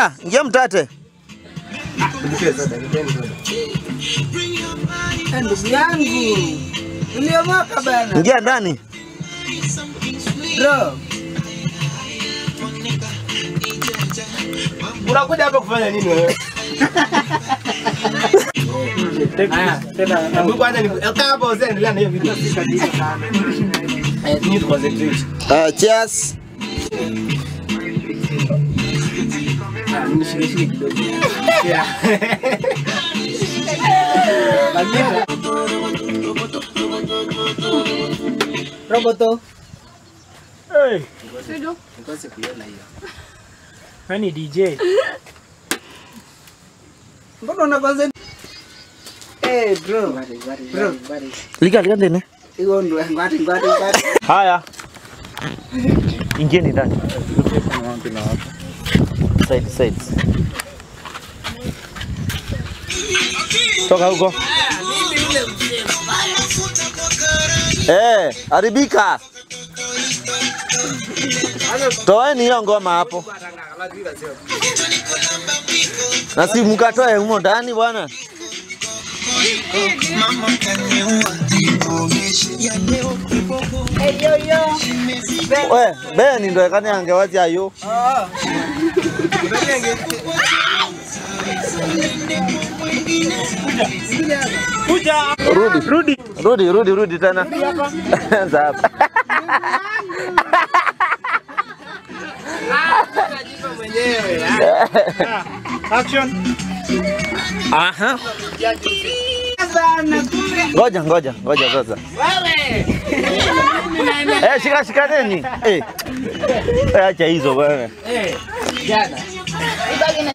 Ingia, ingia mtate. Eh, Ndugu yangu uliomoka bana Ingia ndani. bro. Unakuja hapa kufanya nini wewe? Haya, hebu kwanza ni kaa hapa uzee endelea na hiyo video. Eh, need to concentrate. Uh, cheers. Ah, nishike shike kidogo. Yeah. Lakini Roboto. Hey, nikose kuiona hiyo. wewe ni DJ. Mbona una concentrate? Eh bro. Bro. Liga liga ndene. Hiyo ndo ngwati ngwati ngwati. Haya. Ingieni ndani. Side sides. Toka huko. Eh, haribika. Toeni hiyo ngoma hapo. Na si mkatoe humo ndani bwana. Eh yo yo. We, Beni ndo ekani angewazi ayo. Oh. Rudi. Rudi. Rudi, rudi, rudi tena. Anza hapa. Action. Aha. Sana kumbe. Ngoja, ngoja, ngoja sasa. Eh, shika shika nini? Eh. Eh, acha hizo bwana. Eh, jana.